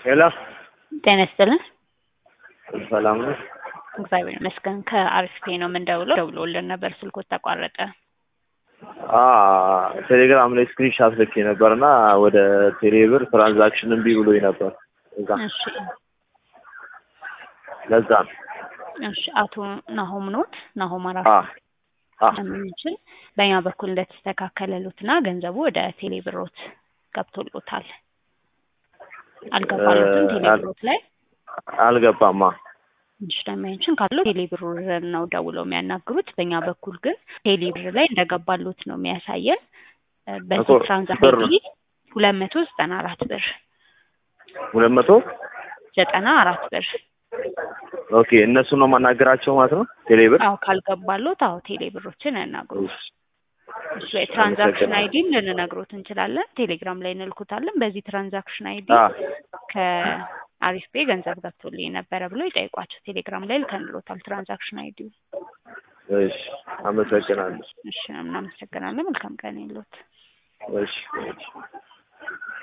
ሄሎ ጤና ይስጥልን። ሰላም ነው? እግዚአብሔር ይመስገን። ከአርሲፒ ነው የምንደውለው። ደውሎልን ነበር፣ ስልኮት ተቋረጠ። አ ቴሌግራም ላይ ስክሪንሻት ልኬ ነበርና ወደ ቴሌብር ትራንዛክሽን እምቢ ብሎኝ ነበር። እዛ እሺ ለዛ ነው። እሺ። አቶ ናሆም ኖት ናሆም አራ አ አ የምንችል በእኛ በኩል እንደተስተካከለሉትና ገንዘቡ ወደ ቴሌብሮት ገብቶሎታል። አልገባሉትም ቴሌብሮት ላይ አልገባማ። ትንሽ ደማያችን ካለው ቴሌብር ነው ደውለው የሚያናግሩት። በእኛ በኩል ግን ቴሌብር ላይ እንደገባሉት ነው የሚያሳየን። በዚህ እኮ ትራንዛክሽን ብር- ሁለት መቶ ዘጠና አራት ብር ሁለት መቶ ዘጠና አራት ብር ኦኬ። እነሱ ነው ማናገራቸው ማለት ነው ቴሌብር። አዎ ካልገባሉት አዎ ቴሌብሮችን ያናግሩ። እሺ፣ እሱ የትራንዛክሽን አመሰግናለሁ። አይዲም ልንነግሮት እንችላለን። ቴሌግራም ላይ እንልኩታለን። በዚህ ትራንዛክሽን አይዲ አ ከአሪፍ ፔ ገንዘብ ገብቶልኝ ነበረ ብሎ ይጠይቋቸው። ቴሌግራም ላይ ልከንሎታል ትራንዛክሽን አይዲ። እሺ፣ አመሰግናለሁ። እሺ እናመሰግናለን። መልካም ቀን ይሎት። እሺ እሺ።